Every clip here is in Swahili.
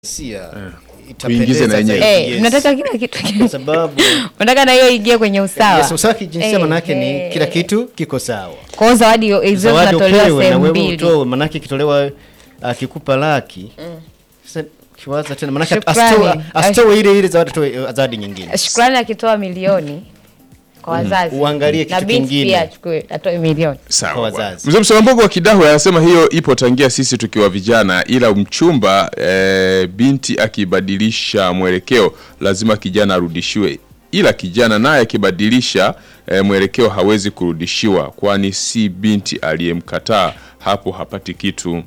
sia Tuingize na yenyewe. Eh, mnataka kila kitu kwa sababu unataka na hiyo ingie kwenye usawa yes, usawa kijinsia Eh, manake ni eh. kila kitu kiko sawa. Kwa hiyo zawadi hizo Zawadi zinatolewa upewe na sehemu wewe mbili utoe, manake ikitolewa akikupa laki sasa kiwaza tena manake Shukrani. asitoe asitoe ile ile zawadi atoe zawadi nyingine. shukrani akitoa milioni kwa wazazi Uangalie na kitu binti kingine. pia achukue atoe milioni Kwa Sawa wazazi. bwana. Mzee Msalambogo wa Kidaho anasema hiyo ipo tangia sisi tukiwa vijana, ila mchumba e, binti akibadilisha mwelekeo lazima kijana arudishiwe, ila kijana naye akibadilisha e, mwelekeo hawezi kurudishiwa, kwani si binti aliyemkataa, hapo hapati kitu.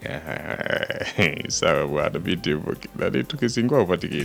Sawa bwana, binti yupo nani, tukisingua upati kitu.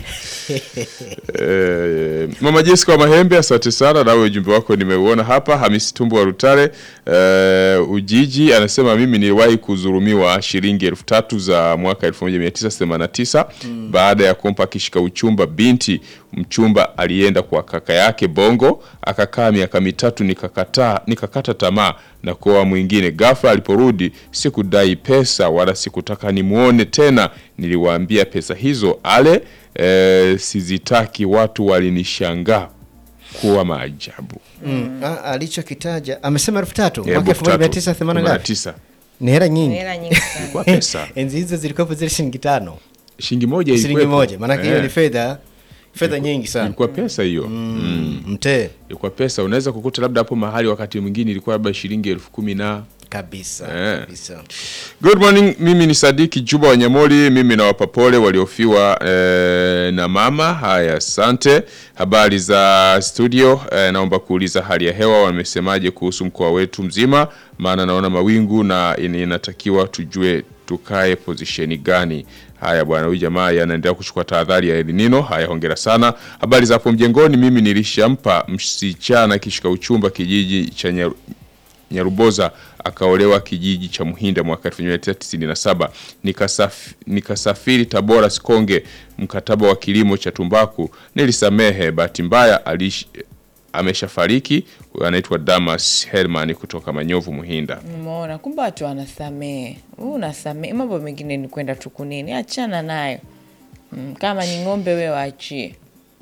Eh, Mama Jessica wa Mahembe, asante sana, nawe ujumbe wako nimeuona hapa. Hamisi Tumbo wa Rutare eh, Ujiji anasema mimi niliwahi kudhulumiwa shilingi elfu tatu za mwaka 1989 baada ya kumpa kishika uchumba binti. Mchumba alienda kwa kaka yake Bongo, akakaa miaka mitatu, nikakataa nikakata tamaa na kuoa mwingine. Ghafla aliporudi sikudai pesa wala sikutaka nimuone tena. Niliwaambia pesa hizo ale e, sizitaki. Watu walinishangaa kuwa maajabu. Mm. Ah, alichokitaja amesema elfu tatu Eh, mwaka elfu tatu, 1980 ngapi? 89. Ni hela nyingi. hela nyingi sana Kwa pesa Enzi hizo zilikuwa zile shilingi tano, shilingi moja shilingi ilikuwepo. moja, maanake hiyo Eh, ni fedha fedha nyingi sana. ilikuwa pesa hiyo mm. Mtee ilikuwa pesa. Unaweza kukuta labda hapo mahali wakati mwingine ilikuwa labda shilingi elfu kumi na kabisa Eh. kabisa. Good morning, mimi ni Sadiki Juba wa Nyamoli. Mimi nawapa pole waliofiwa eh, na mama. Haya, asante. Habari za studio. Eh, naomba kuuliza hali ya hewa wamesemaje kuhusu mkoa wetu mzima, maana naona mawingu na in- inatakiwa tujue tukae pozisheni gani. Haya bwana, huyu jamaa anaendelea kuchukua tahadhari ya El Nino. Haya, hongera sana. Habari za hapo mjengoni. Mimi nilishampa msichana kishika uchumba kijiji cha Nyaru- Nyaruboza akaolewa kijiji cha Muhinda mwaka 1997. Nikasaf, nikasafiri Tabora Sikonge, mkataba wa kilimo cha tumbaku nilisamehe. Bahati mbaya alish ameshafariki. Huyu anaitwa Damas Herman kutoka Manyovu Muhinda. Umeona, kumbe watu wanasamehe. Wewe unasamehe, mambo mengine ni kwenda tu kunini, achana nayo. Mm, kama ni ng'ombe we waachie,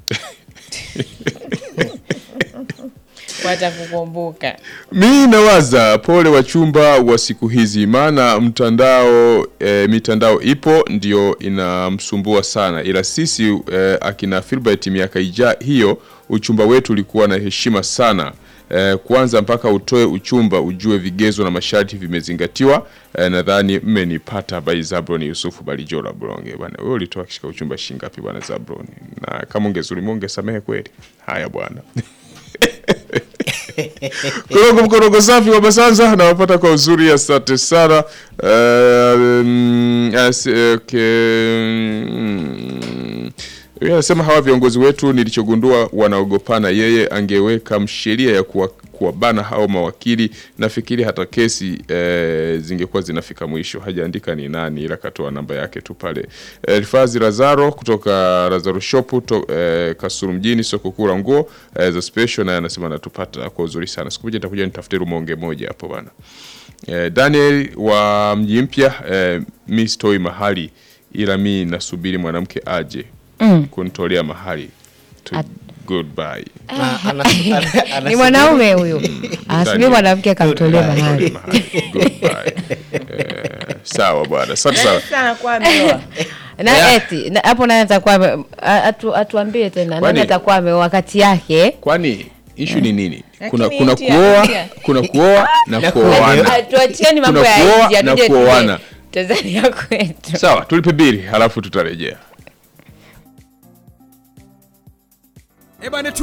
watakukumbuka. Mi nawaza pole wachumba wa siku hizi, maana mtandao e, mitandao ipo ndio inamsumbua sana, ila sisi e, akina Filbert miaka ija hiyo uchumba wetu ulikuwa na heshima sana. E, kwanza mpaka utoe uchumba ujue vigezo na masharti vimezingatiwa. E, nadhani mmenipata by Zabron Yusufu Balijora Bronge. Bwana wewe ulitoa kishika uchumba shingapi bwana Zabron? Na kama ungezulimu ungesamehe kweli. Haya bwana. Korogo mkorogo safi wa Basanza nawapata kwa uzuri, asante sana. Uh, mm, as- okay, mm. Yeye anasema hawa viongozi wetu nilichogundua wanaogopana. Yeye angeweka msheria ya kuwa kuwabana hao mawakili, nafikiri hata kesi eh, zingekuwa zinafika mwisho. Hajaandika ni nani, ila katoa namba yake tu pale. Eh, Rifazi Lazaro kutoka Lazaro Shop to, eh, Kasuru mjini, soko kuu la nguo eh, za special, naye anasema anatupata kwa uzuri sana. Siku moja nitakuja nitafute rumonge moja hapo bana. Eh, Daniel wa mji mpya eh, mi stoi mahali ila mi nasubiri mwanamke aje kunitolea mahali to goodbye. Na- ana- ana- ni anasema- mwanaume huyu asubiri Daniel. mwanamke akamtolea Goodbye. mahali Mahali. Goodbye. Eh, sawa bwana, asante sana. Sana kwa ameoa. na Yeah. eti na- hapo nani atakuwa ame- a- atu, atuambie tena nani Kwani- atakuwa ame wakati yake Kwani ishu ni nini? Kuna Lakini kuna eti kuoa, anatia. kuna kuoa na Na kuoana. tuachieni mambo Kuna kuoa ya nje na atuje kuoana. tuje Tanzania kwetu Sawa, tulipe bili halafu tutarejea. Ebane